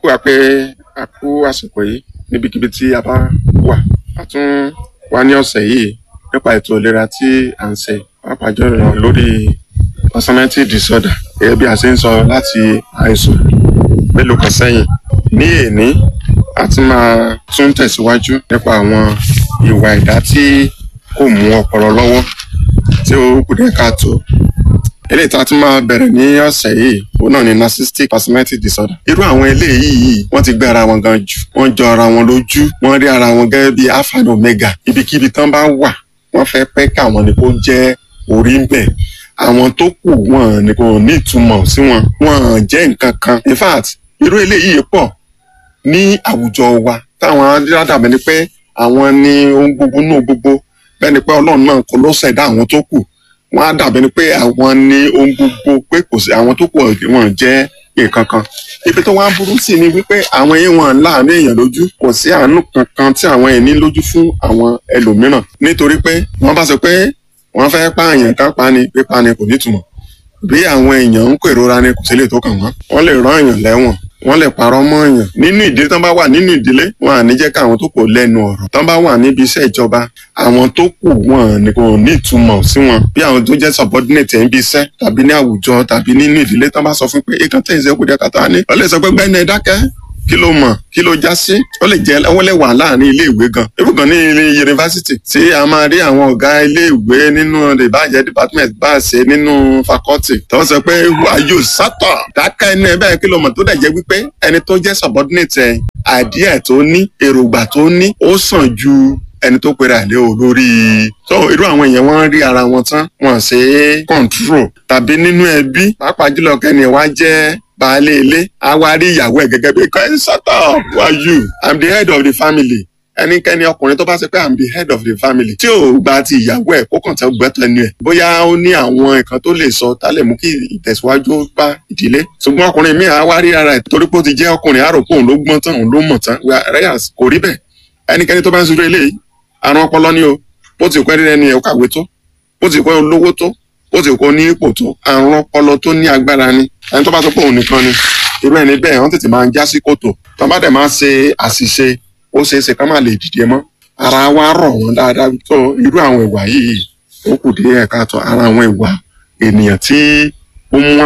wa pé a kú àsìkò yìí níbikíbi tí a bá wà a tún wá ní ọ̀sẹ̀ yìí nípa ètò ìlera tí à ń ṣe pàápàá jùlọ lórí personality disorder gẹ́gẹ́ bí a ṣe ń sọ láti àìsàn mélòó kan sẹ́yìn ní èní a ti máa tún tẹ̀síwájú nípa àwọn ìwà ẹ̀dá tí kò mú ọpọlọ lọ́wọ́ tí ó kù díẹ̀ káàtó eléyìí tá a tún máa bẹ̀rẹ̀ ní ọ̀sẹ̀ yìí òun náà ni narcissistic personality disorder irú àwọn eléyìí yìí wọ́n ti gbé ara wọn gan jù wọ́n jọ ara wọn lójú wọ́n rí ara wọn gẹ́gẹ́ bí alpha and omega ibikíbi tán bá wà wọ́n fẹ́ pẹ́ káwọn ni kó jẹ́ orí ń bẹ̀ àwọn tó kù wọn ni kò ní ìtumọ̀ sí wọn wọn jẹ́ nǹkan kan in fact irú eléyìí pọ̀ ní àwùjọ wa táwọn adádàbẹ̀ ni pé àwọn ni ohun gbogbo náà gbogbo bẹ́ẹ̀ ni pé ọlọ́run náà kò ló ṣẹ̀dá àwọn tó kù wọ́n á dàbẹ̀ ni pé àwọn ni ohun gbogbo pé kò sí àwọn tó kù wọn jẹ́ nǹkan kan ibi tó wá burú sí ni wípé àwọn yìí wọn láàánú èèyàn lójú kò sí àánú kankan tí àwọn yìí ní lójú fún àwọn ẹlòmíràn nítorí pé wọ́n bá sọ pé wọ́n fẹ́ pààyàn ká pani pé pani kò nítumọ̀ bí àwọn èèyàn ń kérora ni kò sí lè tó kàn wọ́n wọ́n lè rán èèyàn lẹ́wọ̀n wọ́n lè parọ́ mọ́ èèyàn nínú ìdílé tán bá wà nínú ìdílé wọn à ní jẹ́ káwọn tó kù lẹ́nu ọ̀rọ̀ tán bá wà níbi iṣẹ́ ìjọba àwọn tó kù wọn ní kò ní ìtumọ̀ sí wọn bí àwọn tó jẹ́ subordinate níbi iṣẹ́ tàbí ní àwùjọ tàbí nínú ìdílé tán bá sọ fún pé èèkàn tẹ̀ ìṣẹ́ kù díẹ̀ kàtà ní wọ́n lè sọ pé gbẹ́ni ẹ dákẹ́ kí ló mọ̀ kí ló já sí ó lè jẹ́ wọ́n lè wà láàrin ilé ìwé gan ibù gan ní ilé yunifásitì tí a máa rí àwọn ọ̀gá ilé ìwé nínú ìbàjẹ́ department bá a ṣe nínú faculty tó sọ pé wàyò sátọ̀ dáká ẹni ẹ bẹ́ẹ̀ kí ló mọ̀ tó dẹ̀ jẹ́ wípé ẹni tó jẹ́ subordinate ẹ̀ àdíẹ̀ tó ní èròǹgbà tó ní ó sàn ju ẹni tó pera àlẹ́ olórí so irú àwọn èèyàn wọn rí ara wọn tán wọn ṣe é control tàbí nínú ẹbí pàápàá jùlọ kẹ́ni ẹ̀ wá jẹ́ baálé ilé a wá rí ìyàwó ẹ̀ gẹ́gẹ́ bí kẹ́hìn sọ́tọ̀ who are you i'm the head of the family ẹnikẹ́ni ọkùnrin tó bá ṣe pé i'm the head of the family tí ò gba ti ìyàwó ẹ̀ kó kàn tẹ́ gbẹ́tọ̀ ẹnu ẹ̀ bóyá ó ní àwọn nǹkan tó lè sọ tá lè mú kí ìtẹ̀síwájú bá ìdílé ṣùgbọ́n ọkùnrin míì á wá rí ara ẹ̀ torí pé ó ti jẹ́ ọkùnrin àrò pé òun ló gbọ́n tán òun ló mọ̀ tán reyes kò rí bẹ́ẹ̀ ẹnikẹ́ni tó bá ń ṣojú eléyìí àrùn ọpọlọ ni o bó ti kọ́ ẹni ẹni ẹ̀ kàwé tó bó ti kọ́ olówó tó bó ti kọ́ ní ipò tó àrùn ọpọlọ tó ní agbára ni ẹni tó bá sọ pé òun nìkan ni irú ẹni bẹ́ẹ̀ wọ́n tètè máa ń já sí kòtò tó bá dẹ̀ máa ṣe àṣìṣe ó ṣeé ṣe ká má lè dìde mọ́ ara wa rọ̀ wọ́n dáadáa tó irú àwọn ìwà yìí ó kù díẹ̀ káàtó ara àwọn ìwà ènìyàn tí ó mú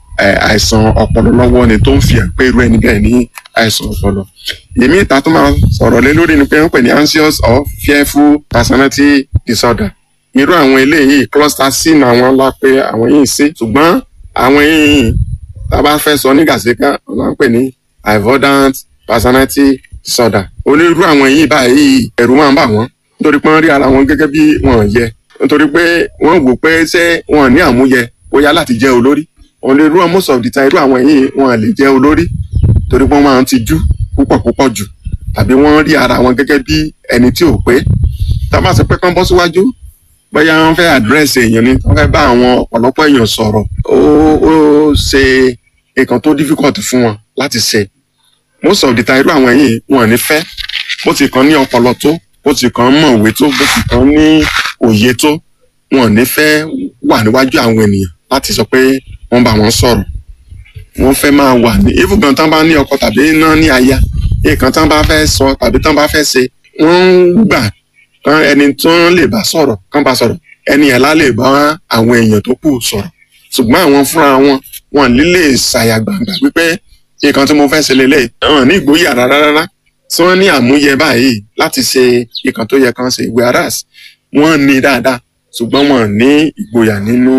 àìsàn ọpọlọ lọ́wọ́ ni tó ń fi hàn pé irú ẹni bẹ́ẹ̀ ní àìsàn ọpọlọ èmi ìta tó máa sọ̀rọ̀ lé lórí ni pé wọ́n pè ní anxious or fearful personality disorder irú àwọn eléyìí cluster c ní àwọn ńlá pé àwọn yìí sí ṣùgbọ́n àwọn yìí tá a bá fẹ́ sọ ní gàṣíkà wọ́n máa ń pè ní avoidant personality disorder onírú àwọn yìí báyìí ẹ̀rù máa ń bà wọ́n nítorí pé wọ́n rí ara wọn gẹ́gẹ́ bí wọ́n yẹ nítorí pé wọ́n wò pé ṣé wọ́n ní àmúyẹ bóyá láti jẹ́ olórí onírú most of the time irú àwọn yìí wọ́n lè jẹ́ olórí torí pé wọ́n máa ń tijú púpọ̀ púpọ̀ jù tàbí wọ́n rí ara wọn gẹ́gẹ́ bí ẹni tí ò pé tá a bá sọ pé kán bọ́ síwájú bóyá wọ́n fẹ́ àdírẹ́sì èèyàn ni wọ́n fẹ́ bá àwọn ọ̀pọ̀lọpọ̀ èèyàn sọ̀rọ̀ ó ó ṣe nǹkan tó difficult fún wọn láti ṣe most of the time irú àwọn yìí wọn ò ní fẹ́ bó ti kàn ní ọpọlọ tó bó ti kàn mọ̀wé tó bó ti kàn ní òye tó wọn ò ní fẹ́ wà níwájú àwọn ènìyàn láti sọ pé wọ́n bá wọn sọ̀rọ̀ wọ́n fẹ́ máa wà ní even gan tán bá ní ọkọ tàbí iná ní aya nǹkan tán bá fẹ́ sọ tàbí tán bá fẹ́ ṣe wọ́n ń gbà kan ẹni tó ń lè bá sọ̀rọ̀ kán bá sọ̀rọ̀ ẹni ẹ̀ lá lè bá àwọn èèyàn tó kù sọ̀rọ̀ ṣùgbọ́n àwọn fúnra wọn wọn lílè ṣàyàgbàgbà wípé nǹkan tí mo fẹ́ ṣe lélẹ̀ wọn ní ìgboyà rárá rárá tí wọ́n ní àmúyẹ báyìí láti ṣe nǹkan tó yẹ kán ṣe whereas wọ́n ní dáadáa ṣùgbọ́n wọn ní ìgboyà nínú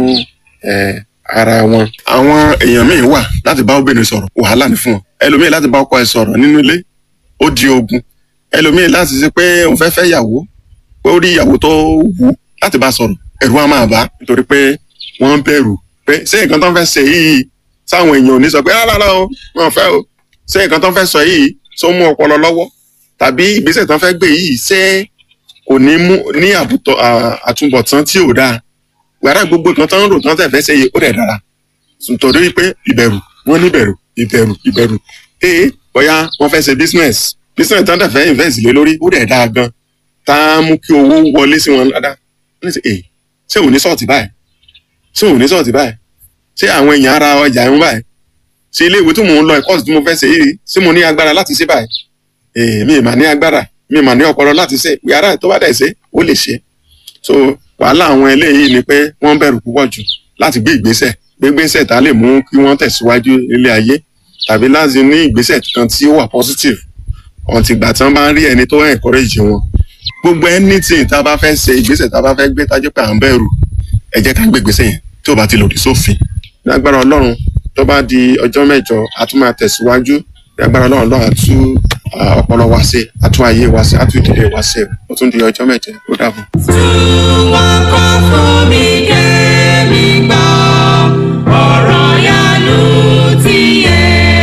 ara wọn. àwọn èèyàn míì wà láti bá obìnrin sọ̀rọ̀ wàhálà ní fún wọn ẹlòmíì láti bá ọkọ ẹ̀ sọ̀rọ̀ nínú ilé ó di ogun ẹlòmíì láti ṣe pé òun fẹ́ fẹ́ yàwó pé ó rí ìyàwó tó wù láti bá sọ̀rọ̀ ẹ̀rù á máa bá nítorí pé wọ́n bẹ̀rù pé ṣé nǹkan tó ń fẹ́ ṣe yìí sáwọn èèyàn ò ní sọ pé rárá o wọn fẹ́ o ṣé nǹkan tó ń fẹ́ sọ yìí tó mú ọpọlọ lọ́wọ́ tàbí ìgbésẹ̀ tó ń fẹ́ gbé yìí ṣé kò ní mú ní àtúbọ̀tán tí ò dáa gbàrà gbogbo kan tó ń rò tán tẹ̀ fẹ́ ṣe yìí ó dẹ̀ dára nítorí pé ìbẹ̀rù wọ́n ní ìbẹ̀rù ìbẹ̀rù ìbẹ̀rù ee bóyá wọ́n fẹ́ ṣe business business tó ń tẹ̀ fẹ́ invest lé lórí ó dẹ̀ dáa gan tá a mú kí owó wọlé sí wọn dáadáa wọ́n ní sẹ́ ee ṣé òun ní sọ́ọ̀tì báyìí ṣé òun ní sọ́ọ̀tì báyìí ṣé àwọn èèyàn ara ọjà ń báyìí sí ilé ìwé tí mò ń lọ ẹ̀kọ́ tí mo fẹ́ ṣe yìí sí mo ní agbára láti ṣe báyìí èè mi ì mà ní agbára mi ì mà ní ọpọlọ láti ṣe yàrá tó bá dẹ̀ ṣe ó lè ṣe so wàhálà àwọn eléyìí ni pé wọ́n bẹ̀rù púpọ̀ jù láti gbé ìgbésẹ̀ gbé ìgbésẹ̀ tá a lè mú kí wọ́n tẹ̀síwájú ilé ayé tàbí láti ní ìgbésẹ̀ kan tí ó wà positive ọ̀ntì ìgbà tí wọ́n bá ń rí ẹni tó encourage wọn gbogbo anything tá a bá fẹ́ ṣe ìgbésẹ̀ tá a bá fẹ́ gbé tájú pé à ń bẹ̀rù ẹ jẹ́ ká gbé ìgbésẹ̀ yẹn tí ò bá ti lòdì sófin ní agbára ọlọ́run tó bá di ọjọ́ mẹ́jọ a tún máa tẹ̀síwájú ní agbára ọlọ́run lọ́wọ́ àtú ọpọlọ wa ṣe àtú ayé wa ṣe àtú ìdílé wa ṣe ó tún di ọjọ́ mẹ́jọ ó dàbọ̀. Wọ́n kọ́ fún mi kémi gbọ́, ọ̀rọ̀ yanu ti yé.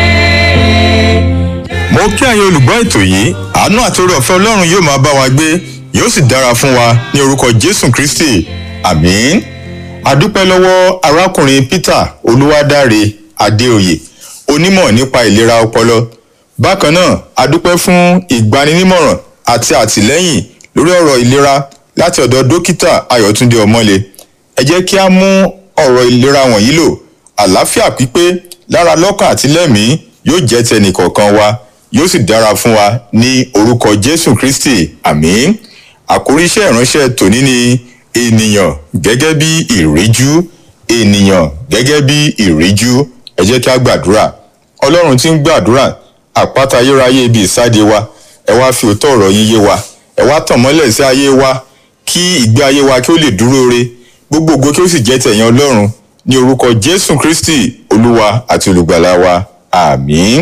mo kí àyè olùgbọ́ ètò yìí àánú àti oore ọ̀fẹ́ ọlọ́run yóò máa bá wa gbé yóò sì dára fún wa ní orúkọ jésù kristi àmín adúpẹ́ lọ́wọ́ arákùnrin peter olúwadáre adéoyè onímọ̀ nípa ìlera ọpọlọ bákan náà adúpẹ́ fún ìgbaninímọ̀ràn àti àtìlẹ́yìn lórí ọ̀rọ̀ ìlera láti ọ̀dọ̀ dókítà ayọ̀túndé ọmọlé ẹ jẹ́ kí a mú ọ̀rọ̀ ìlera wọ̀nyí lò àlàáfíà pípé lára lọ́kàn àti lẹ́mìí yóò jẹ́ tẹnìkọ̀ọ̀kan wa yóò sì dára fún wa ní orúkọ jésù kristi àmín àkórí iṣẹ́ ìránṣẹ́ tòní ni ènìyàn gẹ́gẹ́ bí ìríjú ènìyàn gẹ́gẹ́ bí ìríjú ẹ jẹ́ kí a gbàdúrà ọlọ́run tí ń gbàdúrà àpáta ayérayé ibi ìsáde wa ẹ wá fi òótọ́ ọ̀rọ̀ yín yé wa ẹ wá tàn mọ́lẹ̀ sí ayé wa kí ìgbé ayé wa kí ó lè dúró re gbogbo ògo kí ó sì jẹ́ tẹ̀yìn ọlọ́run ní orúkọ jésù kristi olúwa àti olùgbàlà wa àmín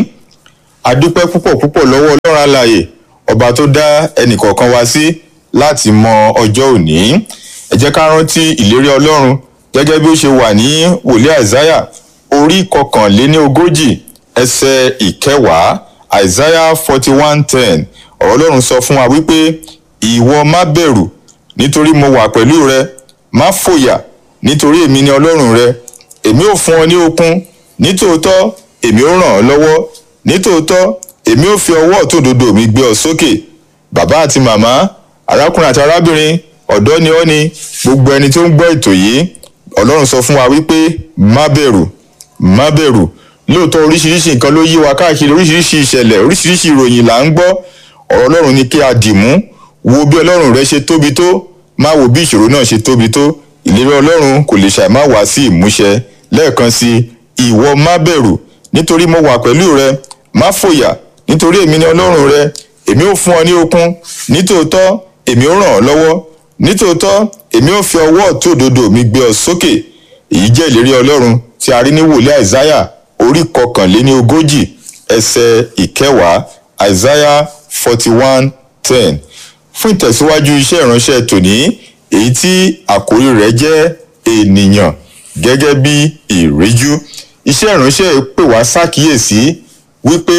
adúpẹ́ púpọ̀ púpọ̀ lọ́wọ́ ọlọ́run alààyè ọba tó dá ẹnìkọ̀ọ̀kan wa sí láti mọ ọjọ́ òní ẹ jẹ́ ká rántí ìlérí ọlọ́run gẹ́gẹ́ bí ó ṣe wà ní wòlíì àìsáyà orí kọkànléní ogójì ẹsẹ̀ ìkẹwàá àìsáyà forty one ten ọ̀rọ̀ ọlọ́run sọ fún wa wípé ìwọ má bẹ̀rù nítorí mo wà pẹ̀lú rẹ má fòyà nítorí èmi ni ọlọ́run rẹ èmi ò fún ọ ní okun nítòótọ́ èmi ò ràn ọ́ lọ́wọ́ nítòótọ́ èmi ò fi ọwọ́ ọ̀tún òdodo mi gbé ọ sókè bàbá àti màmá arákùnrin àti arábìnrin ọ̀dọ́ ni ọ́ ni gbogbo ẹni tó ń gbọ́ ètò yìí ọlọ́run sọ fún wa wípé má bẹ̀rù má bẹ̀rù lóòótọ́ oríṣiríṣi nǹkan ló yí wa káàkiri oríṣiríṣi ìṣẹ̀lẹ̀ oríṣiríṣi ìròyìn là ń gbọ́ ọ̀rọ̀ ọlọ́run ni kí a dì mú wo bí ọlọ́run rẹ ṣe tóbi tó má wo bí ìṣòro náà ṣe tóbi tó ìlérí ọlọ́run kò lè ṣàì má wá sí ìmúṣẹ lẹ́ẹ̀kan sí ìwọ má bẹ̀rù nítorí mo wà pẹ̀lú rẹ má fòyà nítorí èmi ni ọlọ́run rẹ èmi ò fún ọ ní okun nítòótọ́ èmi ò ràn ọ́ lọ́wọ́ nítòótọ́ èmi ò fi ọwọ́ ọ̀tún òdodo mi gbé ọ sókè èyí jẹ́ ìlérí ọlọ́run tí a rí ní wòlíì àìsáyà orí kọkànléní ogójì ẹsẹ̀ ìkẹwàá àìsáyà forty one ten fún ìtẹ̀síwájú iṣẹ́ ìránṣẹ́ tòní èyí tí àkórí rẹ̀ jẹ́ ènìyàn gẹ́gẹ́ bí ìríjú iṣẹ́ ìránṣẹ́ pè wá ṣàkíyèsí wípé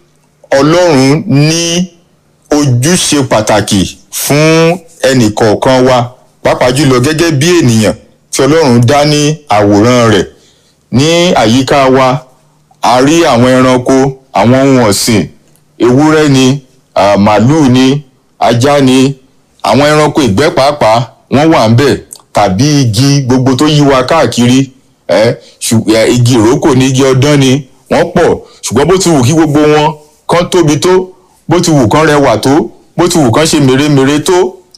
ọlọ́run ní ojúṣe pàtàkì fún ẹnìkọ̀ọ̀kan wa pàápàá jùlọ gẹ́gẹ́ bí ènìyàn tí ọlọ́run dá ní àwòrán rẹ̀ ní àyíká wa a rí àwọn ẹranko àwọn ohun ọ̀sìn ewúrẹ́ ni ah, màálùú ni ajá ni àwọn ẹranko ìgbẹ́ pàápàá wọ́n wà ń bẹ̀ tàbí igi gbogbo tó yí wa káàkiri ẹ ṣù- ẹ, igi ìrókò ní igi ọdán ni wọ́n pọ̀ ṣùgbọ́n bó ti wù kí gbogbo wọn kán tóbi tó bó ti wù kán rẹwà tó bó ti wù kán ṣe mèremère tó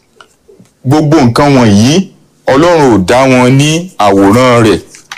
gbogbo nǹkan wọ̀nyí ọlọ́run ò dá wọn ní àwòrán rẹ̀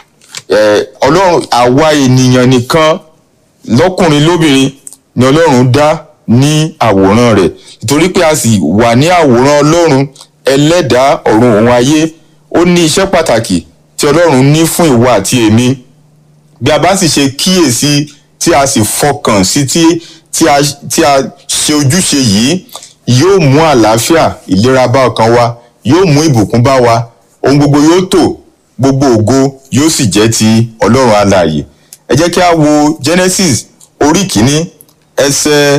ẹ, ọlọ́run àwa ènìyàn nìkan lọ́kùnrin lóbìnrin ni ọlọ́run dá ní àwòrán rẹ̀ nítorí pé a sì wà ní àwòrán ọlọ́run ẹlẹ́dàá ọ̀run òun ayé ó ní iṣẹ́ pàtàkì tí ọlọ́run ní fún ìwà àti èmi bí a bá sì ṣe kíyèsí tí a sì fọkàn sí tí tí a tí a ṣe ojúṣe yìí yóò mú àlàáfíà ìlera bá ọkàn wa yóò mú ìbùkún bá wa ohun gbogbo yóò tò gbogbo ògo yóò sì jẹ́ ti ọlọ́run alààyè ẹ jẹ́ kí a wo genesis orí kìíní ẹsẹ̀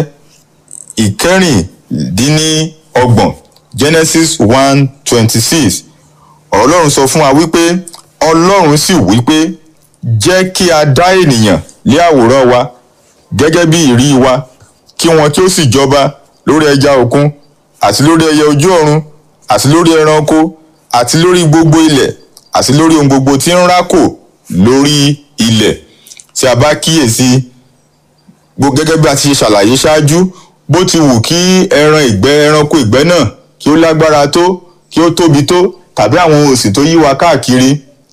ìkẹrìndínlọ́gbọ̀n genesis one twenty six ọlọ́run sọ fún wa wípé ọlọ́run sì wípé jẹ́ kí a dá ènìyàn lé àwòrán wa gẹ́gẹ́ bí ìrí wa kí wọn kí ó sì jọba lórí ẹja òkun àti lórí ẹyẹ ojú ọ̀run àti lórí ẹranko àti lórí gbogbo ilẹ̀ àti lórí ohun gbogbo tí ń rákò lórí ilẹ̀ tí a bá kíyèsí gbogbo gẹ́gẹ́ bí a ti ṣe ṣàlàyé ṣáájú bó ti wù kí ẹran ìgbẹ́ ẹranko ìgbẹ́ náà kí ó lágbára tó kí ó tóbi tó tàbí àwọn òsì tó yí wa káàkiri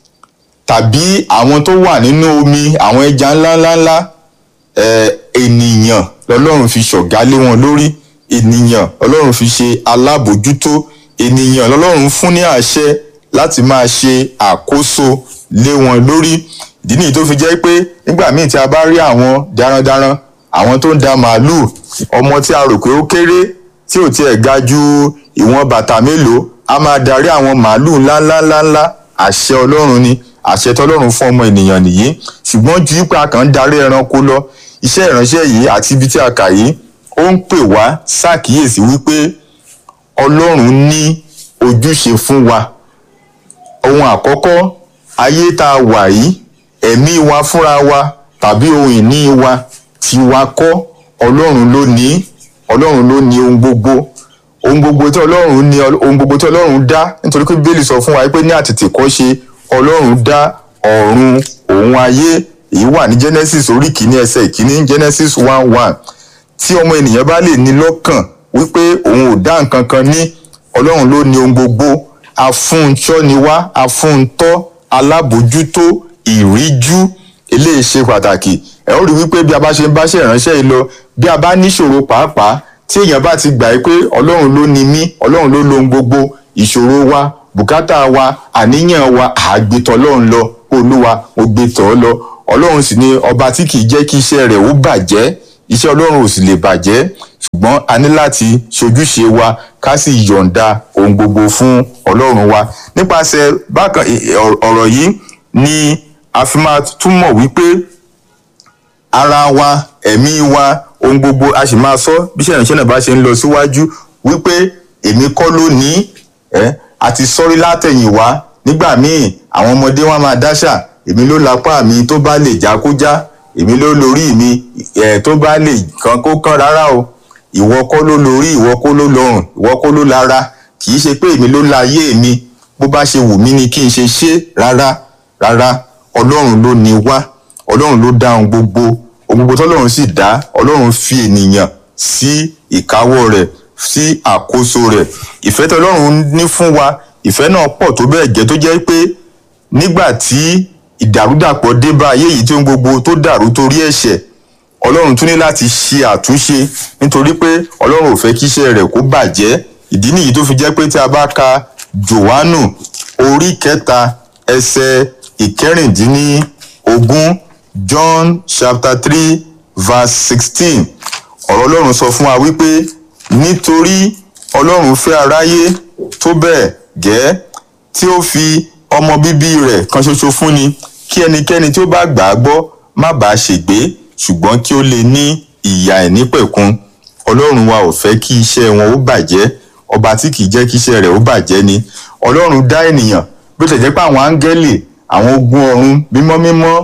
tàbí àwọn tó wà nínú omi àwọn ẹja ńláńláńlá eh, ènìyàn lọ́lọ́run fi ṣọ̀gá lé wọn lórí ènìyàn lọ́lọ́run fi ṣe alábòjútó ènìyàn lọ́lọ́run fún ní àṣẹ láti máa ṣe àkóso lé wọn lórí ìdí nìyí tó fi jẹ́ pé nígbà míì tí a bá rí àwọn darandaran àwọn tó ń da màálùú ọmọ tí a rò pé ó kéré tí ò tiẹ̀ ga ju ìwọ̀n bàtà mélòó a máa darí àwọn màálùú ńláńláńláńlá àṣẹ ọlọ́run ni àṣẹ tọlọ́run fún ọmọ ènìyàn nìyí ṣùgbọ́n ju ipa kan ń darí ẹranko lọ iṣẹ́ ìránṣẹ́ yìí àti ibi tí a kà yìí ó ń pè wá ṣàkíyèsí wípé ọlọ́run ní ojúṣe fún wa ohun àkọ́kọ́ ayé tá a wà yìí ẹ̀mí wa fúnra wa tàbí ohun ìní wa tiwa kọ́ ọlọ́run ló ní ọlọ́run ló ní ohun gbogbo ohun gbogbo tí ọlọ́run ní ohun gbogbo tí ọlọ́run dá nítorí pé bíbélì sọ fún wa pé ní àtètèkọ́ṣe ọlọ́run dá ọ̀run òun ayé èyí wà ní genesis orí kìíní ẹsẹ̀ ìkíní genesis one one tí ọmọ ènìyàn bá lè ní lọ́kàn wípé òun ò dá nǹkan kan ní ọlọ́run ló ní ohun gbogbo afúnṣọ́ ni wá afúntọ́ alábòjútó ìríjú eléyìí ṣe pàtàkì ẹ ó rí wípé bí a bá ṣe ń báṣẹ́ ìránṣẹ́ yìí lọ bí a bá níṣòro pàápàá tí èèyàn bá ti gbà pé ọlọ́run ló ní mí ọlọ́run ló lo ohun gbogbo ìṣòro wa bùkátà wa àníyàn wa àgbètọ̀ ọlọ́run lọ olúwa mo gbé tọ̀ ọ́ lọ ọlọ́run sì ni ọba tí kì í jẹ́ kí iṣẹ́ rẹ̀ ó bàjẹ́ iṣẹ́ ọlọ́run ò sì lè bàjẹ́ ṣùgbọ́n a ní láti ṣojúṣe wa ká sì yọ̀ǹda ohun gbogbo fún ọlọ́run wa nípasẹ̀ bákan ọ̀rọ̀ yìí ni a fi máa túmọ̀ wípé ara wa ẹ̀mí wa ohun gbogbo a sì máa sọ bí iṣẹ́ ìrìnsẹ̀ náà bá ṣe ń lọ síwájú wípé èmi kọ́ ló ní ẹ́ àti sọ́rí látẹ̀yìnwá nígbà míì àwọn ọmọdé wọn máa dáṣà èmi ló lapá mi tó bá lè já kó já èmi ló lórí mi ẹ̀ tó bá lè kan kó kán rárá o ìwọ kọ́ ló lórí ìwọ kọ́ ló lọ́rùn ìwọ kọ́ ló lára kì í ṣe pé èmi ló láyé mi bó bá ṣe wù mí ni kí n ṣe ṣe rárá rárá ọlọ́run ló ní wá ọlọ́run ló dá ohun gbogbo ohun gbogbo tọ́lọ́run sì dá ọlọ́run fi ènìyàn sí ìkáwọ́ rẹ̀ sí àkóso rẹ̀ ìfẹ́ tí ọlọ́run ní fún wa ìfẹ́ náà pọ̀ tó bẹ́ẹ̀ gẹ́ tó jẹ́ pé nígbà tí ìdàrúdàpọ̀ dé bá ayé yìí tí ohun gbogbo tó dàrú torí ẹ̀ṣẹ̀ ọlọ́run tún ní láti ṣe àtúnṣe nítorí pé ọlọ́run ò fẹ́ kí iṣẹ́ rẹ̀ kó bàjẹ́ ìdí nìyí tó fi jẹ́ pé tí a bá ka johannu orí kẹta ẹsẹ̀ ìkẹrìndínlógún john chapter three verse sixteen ọ̀rọ̀ ọlọ́run sọ fún wa wípé nítorí ọlọ́run fẹ́ aráyé tó bẹ́ẹ̀ gẹ́ tí ó fi ọmọ bíbí rẹ̀ kan ṣoṣo fúnni kí ẹnikẹ́ni tí ó bá gbà á gbọ́ má bàa ṣègbé ṣùgbọ́n kí ó lè ní ìyà ìnípẹ̀kun ọlọ́run wa ò fẹ́ kí iṣẹ́ wọn ó bàjẹ́ ọba tí kìí jẹ́ kí iṣẹ́ rẹ̀ ó bàjẹ́ ni ọlọ́run dá ènìyàn bí ó tẹ̀ jẹ́ pé àwọn áńgẹ́lì àwọn ogun ọ̀run mímọ́ mímọ́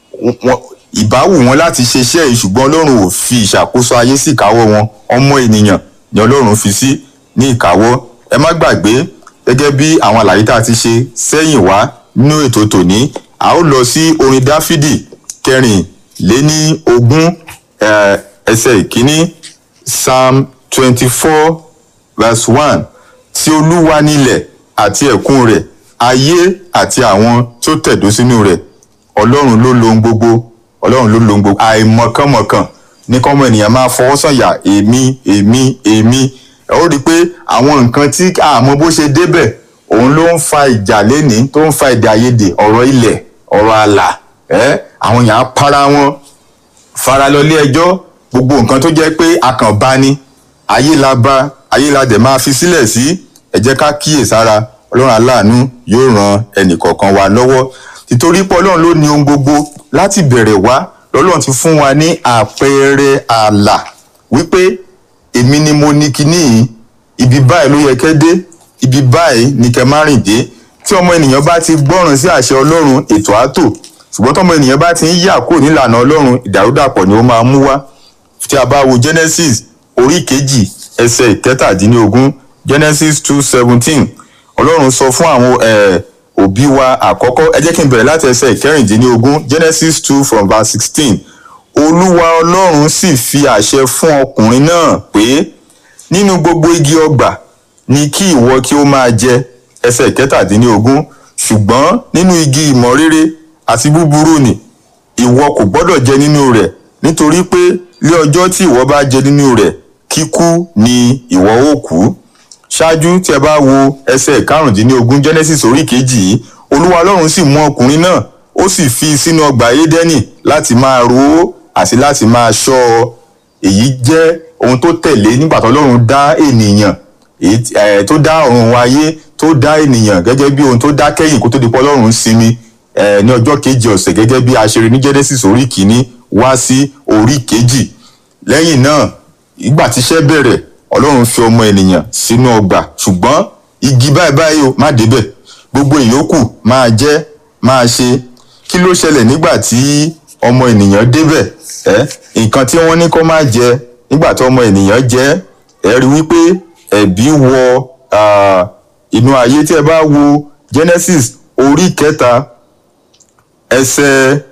ìbáwù wọn láti ṣe iṣẹ́ yìí ṣùgbọ́n ọlọ́run ò fi ìṣàkóso ayé sí ìkáwọ́ wọn ọmọ ènìyàn ni ọlọ́run fi sí ní ìkáwọ́ ẹ má gbàgbé gẹ́gẹ́ bí àwọn àlàyé tá a ti ṣe sẹ́yìn wá nínú ètò tòní a ó lọ sí orin dáfídì kẹrin lé ní ogún ẹsẹ̀ ìkíní psalm twenty four verse one tí olúwa nílẹ̀ àti ẹ̀kún rẹ̀ ayé àti àwọn tó tẹ̀dó sínú rẹ̀ ọlọ́run ló lo ohun gbogbo ọlọ́run ló lo ohun gbogbo àìmọ̀kànmọ̀kàn ní kọ́mọ ènìyàn máa fọwọ́ sọ̀yà èmi èmi èmi ẹ ó rí i pé àwọn nǹkan tí àmọ́ bó ṣe débẹ̀ òun ló ń fa ìjà lénìí tó ń fa èdè àìyedè ọ̀rọ̀ ilẹ̀ ọ̀rọ̀ àlà ẹ́ àwọn èèyàn á para wọn fara lọ ilé ẹjọ́ gbogbo nǹkan tó jẹ́ pé akànbá ni ayé la bá ayé la dẹ̀ máa fi sílẹ̀ sí ẹ jẹ́ ká kíyèsára ọlọ́run aláàánú yóò ran ẹnìkọ̀ọ̀kan wa lọ́wọ́ títorí pé ọlọ́run ló ní ohun gbogbo láti bẹ̀rẹ̀ wá lọ́lọ́run ti fún wa ní àpẹẹrẹ ààlà wípé èmi ni mo ní kinní yìí ibi báyìí ló yẹ kẹ́ dé ibi báyìí ni kẹ́ má rìn dé tí ọmọ ènìyàn bá ti gbọ́ràn sí àṣẹ ọlọ́run ètò ààtò ṣùgbọ́n tọmọ ènìyàn bá ti ń yà kúrò nílànà ọlọ́run ìdàrúdàpọ̀ ni ó máa mú wá tí a bá wo genesis orí kejì ẹsẹ̀ ìkẹtàdínlógún genesis two seventeen ọlọ́run sọ fún àwọn òbí wa àkọ́kọ́ ẹ jẹ́ kí n bẹ̀rẹ̀ láti ẹsẹ̀ ìkẹrìndínlógún genesis two from verse sixteen olúwa ọlọ́run sì fi àṣẹ fún ọkùnrin náà pé nínú gbogbo igi ọgbà ni kí ìwọ kí ó máa jẹ ẹsẹ̀ kẹtàdínlógún ṣùgbọ́n nínú igi ìmọ̀ rere àti búburú ni ìwọ kò gbọ́dọ̀ jẹ nínú rẹ̀ nítorí pé lé ọjọ́ tí ìwọ bá jẹ nínú rẹ̀ kíkú ni ìwọ ó kú ṣáájú tí ẹ bá wo ẹsẹ̀ karùndínlógún genesis orí kejì yìí olúwa ọlọ́run sì mú ọkùnrin náà ó sì fi sínú ọgbà édẹ́nì láti máa ro ó àti láti máa ṣọ́ ọ èyí jẹ́ ohun tó tẹ̀lé nígbà tó ọlọ́run dá ènìyàn èyí tí- eh, tó dá ọ̀run ayé tó dá ènìyàn gẹ́gẹ́ bí ohun tó dá kẹ́yìn kó tó di pé ọlọ́run sinmi eh, ní ọjọ́ kejì ọ̀sẹ̀ gẹ́gẹ́ bí a ṣe rí ní genesis orí kìíní wá sí orí kejì lẹ́yìn náà ìgbà tíṣẹ́ bẹ̀rẹ̀ ọlọ́run fi ọmọ ènìyàn sínú ọgbà ṣùgbọ́n igi báyìí báyìí o má débẹ̀ gbogbo ìyókù máa jẹ máa ṣe kí ló ṣẹlẹ̀ nígbà tí ọmọ ènìyàn débẹ̀ ẹ́ nǹkan tí wọ́n ní kó má jẹ nígbà tí ọmọ ènìyàn jẹ ẹ rí wípé ẹ̀bi wọ ah, inú ayé tí ẹ bá wo genesis orí kẹta ẹsẹ̀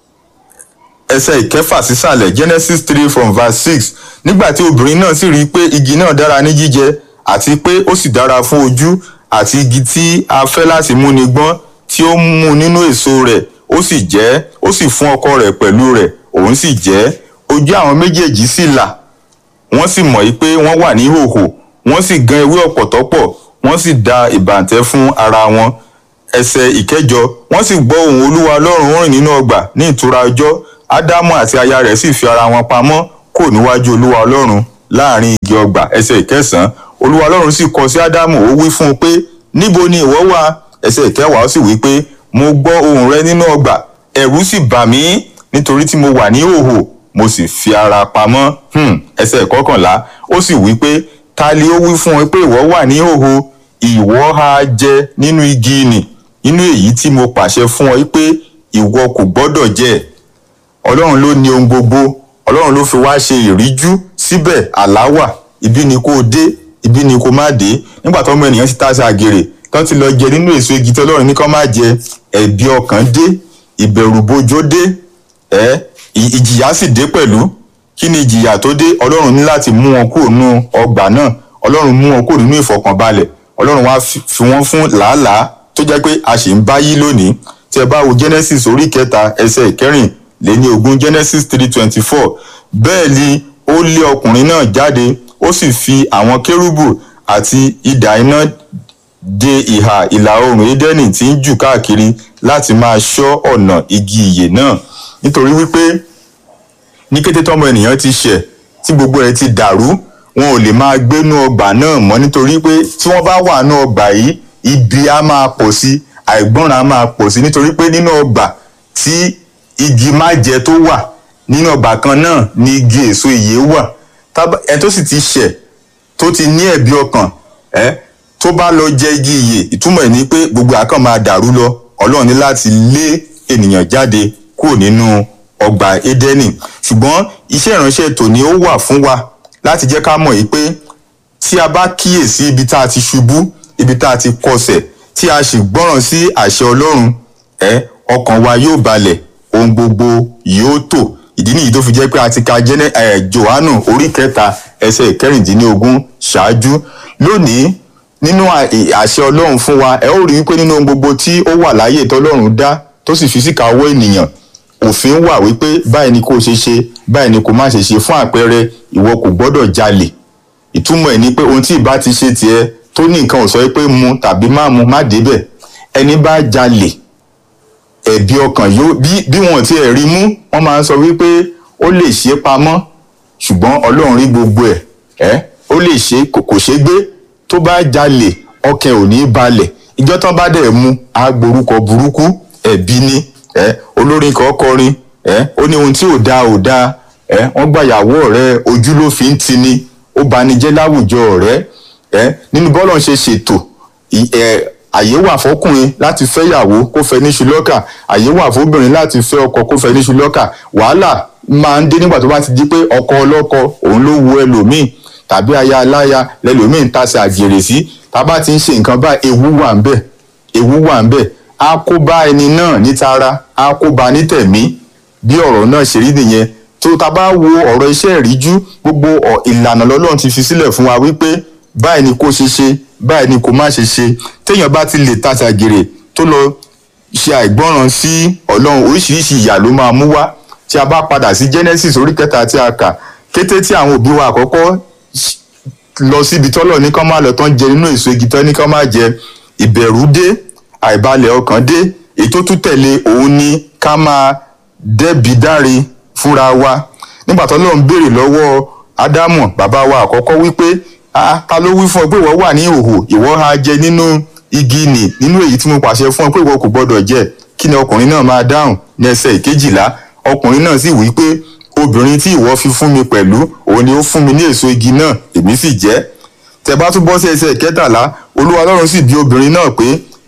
ẹsẹ̀ ìkẹfà sísàlẹ̀ genesis three from verse six nígbà tí obìnrin náà sì rí i pé igi náà dára ní jíjẹ àti pé ó sì dára fún ojú àti igi tí a fẹ́ láti múni gbọ́n tí ó mú nínú èso rẹ̀ ó sì jẹ́ ó sì fún ọkọ rẹ̀ pẹ̀lú rẹ̀ òun sì jẹ́ ojú àwọn méjèèjì sì là wọ́n sì mọ̀ pé wọ́n wà ní hòhò wọ́n sì gan ewé ọ̀pọ̀tọ́ pọ̀ wọ́n sì da ìbàǹtẹ́ fún ara wọn ẹsẹ̀ ìkẹjọ wọ́n sì gbọ́ ohùn olúwa ọlọ́run rìn nínú ọgbà ní ìtura ọjọ́ ádámù àti aya rẹ̀ sì fi ara wọn pamọ́ kò níwájú olúwa ọlọ́run láàrin igi ọgbà ẹsẹ̀ ìkẹsàn-án olúwa ọlọ́run sì kọ sí ádámù ó wí fún un pé níbo ni ìwọ wà ẹsẹ̀ ìkẹwàá ó sì wí pé mo gbọ́ ohùn rẹ nínú ọgbà ẹ̀rù sì bà mí nítorí tí mo wà ní hòhò mo sì fi ara pamọ́ hmm. ẹsẹ̀ ìkọkànlá ó sì wí pé ta li ó wí fún ọ pé ìwọ wà ní hòhò ìwọ ha jẹ nínú igi nì nínú èyí tí mo pàṣẹ fún ọ pé ìwọ kò gbọ́dọ̀ jẹ ọlọ́run ló ní ohun gbogbo ọlọ́run ló fi wá ṣe ìríjú síbẹ̀ àláwà ibi ni kò dé ibi ni kò má dé nígbà tó ọmọ ènìyàn ti tá sí àgèrè tó ti lọ jẹ nínú èso igi tí ọlọ́run ní kó má jẹ ẹ̀bi ọkàn dé ìbẹ̀rùbojo dé ẹ ì- ìjìyà sì dé pẹ̀lú kí ni ìjìyà tó dé ọlọ́run ní láti mú wọn kúrò nínú ọgbà náà ọlọ́run mú wọn kúrò nínú ìfọkànbalẹ̀ ọlọ́run wá fi fi wọ́n fún làálàá tó jẹ́ pé a sì ń bá yí lónìí tí ẹ bá wo genesis orí kẹta ẹsẹ̀ ìkẹrìn lé ní ogún genesis three twenty four bẹ́ẹ̀ ni ó lé ọkùnrin náà jáde ó sì fi àwọn kérúbù àti idà iná de ìhà ìlà oòrùn édẹ́nì tí ń jù káàkiri láti máa ṣọ́ ọ̀nà igi ìyè náà nítorí wípé ní kété tọmọ ènìyàn ti ṣẹ̀ tí gbogbo ẹ̀ ti dàrú wọn ò lè máa gbénú ọgbà náà mọ́ nítorí pé tí wọ́n bá wà nú ọgbà yìí ibi á máa pọ̀ sí àìgbọ́ràn á máa pọ̀ sí nítorí pé nínú ọgbà tí igi májẹ tó wà nínú ọgbà kan náà ni igi èso ìyè wà Tábà- ẹni tó sì ti ṣẹ̀ tó ti ní ẹ̀bi ọkàn ẹ́ tó bá lọ jẹ igi ìyè ìtumọ̀ ẹ̀ ni pé gbogbo àkàn máa dàrú lọ ọlọ́run ní láti lé ènìyàn jáde kúrò nínú ọgbà édẹ́nì ṣùgbọ́n iṣẹ́ ìránṣẹ́ tòní ó wà fún wa láti jẹ́ ká mọ̀ yìí pé tí a bá kíyèsí ibi tá a ti ṣubú ibi tá a ti kọsẹ̀ tí a sì gbọ́ràn sí àṣẹ ọlọ́run ẹ ọkàn wa yóò balẹ̀ ohun gbogbo yóò tò ìdí nìyí tó fi jẹ́ pé a ti ka jẹ́nẹ́ ẹ̀ johannu orí kẹta ẹsẹ̀ ìkẹrìndínlógún ṣáájú lónìí nínú à- ì- àṣẹ ọlọ́run fún wa ẹ ó rí wípé nínú ohun gbogbo tí ó wà láyé tọ́lọ́run dá tó sì fi síkà ọwọ́ ènìyàn òfin wà wípé báyìí ni kò ṣe ṣe báyìí ni kò má ṣe ṣe fún àpẹẹrẹ ìwọ kò gbọ́dọ̀ jalè ìtumọ̀ ẹ̀ ni pé ohun tí ìbá ti ṣe tiẹ̀ tó ní nǹkan ò sọ pé mu tàbí má mu má débẹ̀ ẹni bá jalè ẹ̀bi ọkàn yóò bí bí wọn ti ẹ̀ rí mú wọ́n máa ń sọ wípé ó lè ṣe é pamọ́ ṣùgbọ́n ọlọ́run rí gbogbo ẹ̀ ẹ́ ó lè ṣe é kò kò ṣe é gbé tó bá jalè ọkàn ò ní balẹ̀ ìjọ tán bá dẹ̀ mu á gborúkọ burúkú ẹ̀bi ni ẹ́ olórin kan kọrin ẹ́ ó ní ohun tí ò dáa ò dáa ẹ́ wọ́n gbàyàwó ọ̀rẹ́ ojú ló fi ń tini ó banijẹ́ láwùjọ ọ̀rẹ́ ẹ́ nínú bọ́lọ̀ ṣe ṣètò ì- ẹ̀, àyè wà fọkùnrin láti fẹ́yàwó kó fẹ́ níṣu lọ́kà àyè wà fóbìnrin láti fẹ́ ọkọ kó fẹ́ níṣu lọ́kà wàhálà máa ń dé nígbà tó bá ti di pé ọkọ ọlọ́kọ òun ló wu ẹlòmíì tàbí aya aláya lẹlòmíì ń tasẹ̀ àgèrè sí tá a bá ti ń ṣe nǹkan bá ewu wà ń bẹ̀ ewu wà ń bẹ̀ á kó bá ẹni náà ní tara á kó bá ní tẹ̀mí bí ọ̀rọ̀ náà ṣe rí nìyẹn tó ta bá wo ọ̀rọ̀ iṣẹ́ ìríjú gbogbo ọ̀- ìlànà lọ́lọ́run ti fi sílẹ̀ fún wa wípé báyìí ni kó ṣe ṣe báyìí ni kó má ṣe ṣe téèyàn bá ti lè tàṣà gèrè tó lọ ṣe àìgbọràn sí ọlọ́run oríṣiríṣi ìyà ló máa mú wá tí a bá padà sí genesis orí kẹta tí a kà kété tí àwọn òbí wa àkọ́kọ́ ṣ- lọ síbi tọ́lọ̀ ní kán máa lọ tán jẹ nínú èso igi tán ní kán máa jẹ ìbẹ̀rù dé àìbalẹ̀ ọkàn dé èyí tó tún tẹ̀lé òun ni ká máa dẹ́bi dáre fúnra wa nígbà tó lọ́n béèrè lọ́wọ́ ádámù bàbá wa àkọ́kọ́ wípé "Ah, ta ló wí fún ọ pé ìwọ wà ní ìhòhò ìwọ ha jẹ nínú igi nì nínú èyí tí mo pàṣẹ fún ọ pé ìwọ kò gbọdọ̀ jẹ kí ni ọkùnrin náà máa dáhùn ní ẹsẹ̀ ìkejìlá ọkùnrin náà sì wí pé obìnrin tí ìwọ fi fún mi pẹ̀lú òun ni ó fún mi ní èso igi náà èmi sì jẹ tẹ bá tún bọ́ sí ẹsẹ̀ ìkẹtàlá olúwa ọlọ́run sì bi obìnrin náà pé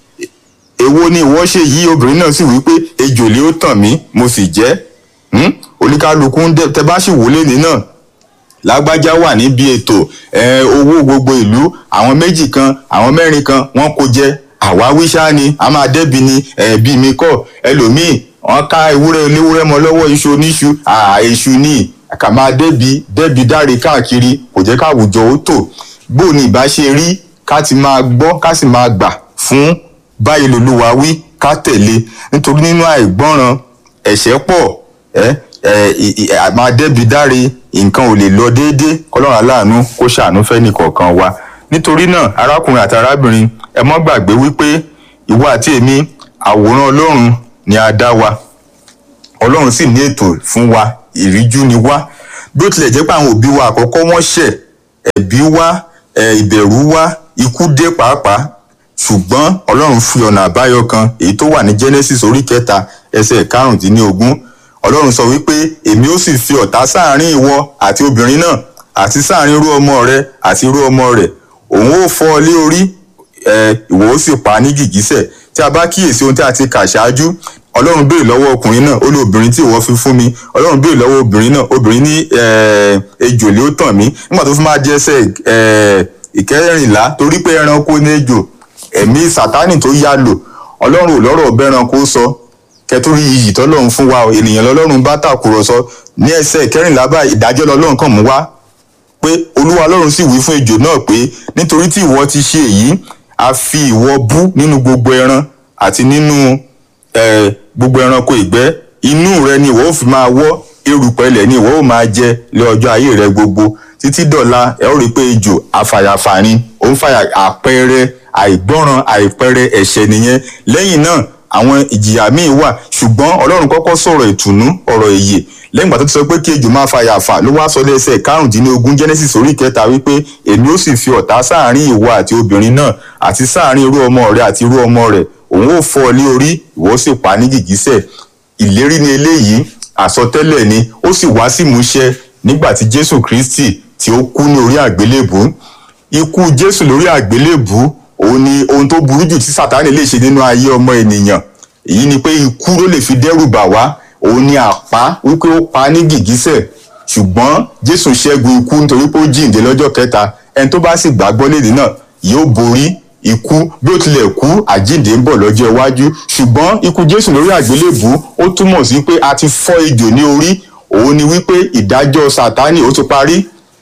èwo ni ìwọ ṣe yìí obìnrin náà sì wí pé ejò lé ó tàn mí mo sì jẹ Hmm? oníkálukú ń dẹ tẹ bá sì wọlé ní náà lágbájá wà níbi ètò ẹ, owó gbogbo ìlú àwọn méjì kan àwọn mẹ́rin kan wọ́n kó jẹ àwáwí ṣáá ni a máa dẹ́bi ni ẹ̀ẹ́bí mi kọ́ ẹlòmíì wọ́n ká ewúrẹ́ oníwúrẹ́ mọ́ lọ́wọ́ iṣu oníṣu àà èṣù ni kà máa dẹ́bi dẹ́bi dáre káàkiri kò jẹ́ káwùjọ ó tò bó ni ìbá ṣe rí ká ti máa gbọ́ ká sì máa gbà fún báyìí lolúwa wí ká tẹ̀lé nítorí nínú àìgbọ́ràn ẹ̀ṣẹ̀ pọ̀ ẹ ẹ ì- ì- à- máa dẹ́bi dáre nǹkan ò lè lọ déédé kọlọ́run aláàánú kó ṣàánú fẹ́ni kọ̀ọ̀kan wa nítorí náà arákùnrin àti arábìnrin ẹ mọ́ gbàgbé wípé ìwọ àti èmi àwòrán ọlọ́run ni a dá wa ọlọ́run sì ní ètò fún wa ìríjú ni wá bí ó tilẹ̀ jẹ́ pé àwọn òbí wa àkọ́kọ́ wọ́n ṣẹ̀ ẹ̀bí wá ẹ̀, ìbẹ̀rù wá ikú dé pàápàá ṣùgbọ́n ọlọ́run fi ọ̀nà àbáyọ kan èyí tó wà ní genesis orí kẹta ẹsẹ̀ karùndínlógún ọlọ́run sọ wípé èmi ó sì fi ọ̀tá sáàrin ìwọ àti obìnrin náà àti sáàrin irú ọmọ rẹ àti irú ọmọ rẹ òun ó fọ́ ọ lé orí ẹ, ìwọ ó sì pa á ní gìgísẹ̀ tí a bá kíyèsí ohun tí a ti kà ṣáájú ọlọ́run béèrè lọ́wọ́ ọkùnrin náà ó lé obìnrin tí ìwọ fi fún mi ọlọ́run béèrè lọ́wọ́ obìnrin náà obìnrin ní ẹ, ejò lé ó tàn mí nígbà tó fi máa di ẹsẹ̀ ẹ, ìkẹrìnlá torí pé ẹranko ní ejò ẹ̀mí sátánì tó yá lò ọlọ́run ò lọ́rọ̀ ọbẹ̀ ẹranko sọ kẹtórí iyì tọ́lọ́run fún wa o, ènìyàn lọ́lọ́run bá tàkùrọ̀sọ ní ẹsẹ̀ ìkẹrìnlá báyìí ìdájọ́ lọ́lọ́run kàn mú wá pé olúwa ọlọ́run sì wí fún ejò náà pé nítorí tí ìwọ ti ṣe èyí a fi ìwọ bú nínú gbogbo ẹran àti nínú eh, gbogbo ẹranko ìgbẹ́ inú rẹ ni ìwọ ó fi máa wọ́ erùpẹ̀ ilẹ̀ ni ìwọ ó máa jẹ lé ọjọ́ ayé rẹ gbogbo títí dọ̀la ẹ ó rí i pé ejò afàyàfàní ó ń fàyà àpẹẹrẹ àìgbọ́ràn àìpẹẹrẹ ẹ̀ṣẹ̀ nìyẹn lẹ́yìn náà àwọn ìjìyà míì wà ṣùgbọ́n ọlọ́run kọ́kọ́ sọ̀rọ̀ ìtùnú ọ̀rọ̀ ìyè lẹ́yìn ìgbà tó ti sọ pé kí ejò máa fa yàfà ló wá sọ lẹ́sẹ̀ karùndínlógún genesis orí kẹta wípé èmi ó sì fi ọ̀tá sáàrin ìwọ àti obìnrin náà àti sáàrin irú ọmọ rẹ àti irú ọmọ rẹ òun ó fọ́ ọ lé orí ìwọ ó sì pa á ní gìgísẹ̀ ìlérí ni eléyìí àsọtẹ́lẹ̀ ni ó sì wá sí ìmúṣẹ nígbà tí jésù kristi tí ó kú ní orí àgbélébùú ikú jésù lórí àgbélébùú òun ni ohun tó burú jù tí sátánì lè ṣe nínú ayé ọmọ ènìyàn èyí ni pé ikú ló lè fi dẹ́rù bà wá òun ni àpá wípé ó pa á ní gìgísẹ̀ ṣùgbọ́n jésù ṣẹ́gun ikú nítorí pé ó jíǹde lọ́jọ́ kẹta ẹni tó bá sì gbàgbọ́ lédè náà yóò borí ikú bí ó tilẹ̀ kú àjíǹde ń bọ̀ lọ́jọ́ iwájú ṣùgbọ́n ikú jésù lórí àgbélébùú ó túmọ̀ sí pé a ti fọ́ ejò ní orí òun ni wípé ìdájọ́ sátánì ó ti parí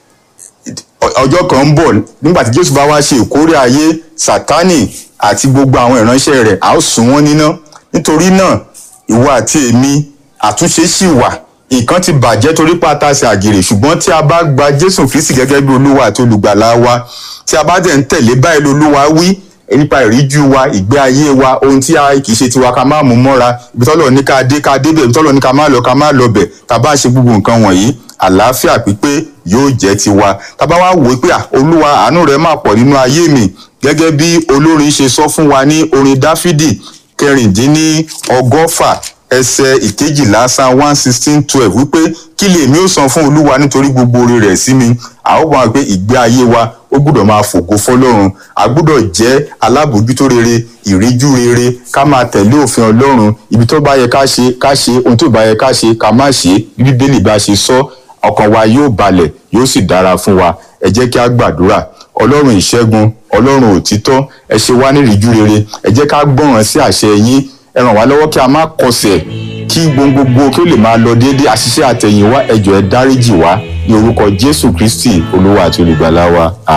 ọjọ́ kan ń bọ̀ nígbà tí jésù bá wá ṣe ìkórè ayé sátánì àti gbogbo àwọn ìránṣẹ́ rẹ̀ a ó sùn wọ́n níná nítorí náà ìwọ àti èmi àtúnṣe sì wà nǹkan ti bàjẹ́ torí pátásì àgèrè ṣùgbọ́n tí a bá gba jésù kristi gẹ́gẹ́ bí olúwa àti olùgbàlà wa tí a bá dẹ̀ ń tẹ̀lé báyìí lolúwa wí nípa ìríjú wa ìgbé ayé wa ohun tí a kì í ṣe tiwa ká má mú mọ́ra ibi tọ́lọ̀ ní ká dé ká débẹ̀ ibi tọ́lọ̀ ní ká má lọ ká má lọ bẹ̀ ká bá ṣe gbogbo nǹkan wọ̀nyí àlàáfíà pípé yóò jẹ́ tiwa tá bá wá wò ó pé à, olúwa àánú rẹ̀ máa pọ̀ nínú ayé mi gẹ́gẹ́ bí olórin ṣe sọ fún wa ní orin dáfídì kẹrìndínní ọgọ́fà ẹsẹ̀ ìkejìlá psalm one sixteen twelve wípé kí lèmi ó san fún olúwa nítorí gbogbo oore rẹ̀ sí mi a ó mọ̀ pé ìgbé ayé wa ó gbúdọ̀ máa fògo fọlọ́run a gbúdọ̀ jẹ́ alábòójútó rere ìríjú rere ká máa tẹ̀lé òfin ọlọ́run ibi tó bá yẹ ká ṣe ká ṣe ohun tó bá yẹ ká ṣe ká má ṣe bí bíbélì bá ṣe sọ ọkàn wa yóò balẹ̀ yóò sì dára fún wa ẹ jẹ́ kí a gbàdúrà ọlọ́run ìṣẹ́gun ọlọ́run òtítọ́ ẹ ṣe wá nírìíjú rere ẹ jẹ́ ká gbọ́ràn sí àṣẹ yín ẹ ràn wá lọ́wọ́ kí a má kọsẹ̀ kí gbogbogbò kí ó lè máa lọ déédéé àṣìṣe àtẹ̀yìnwá ẹ jọ̀ọ́ ẹ dáríjì wá ní orúkọ jésù kristi olúwa àti olùgbàlà wa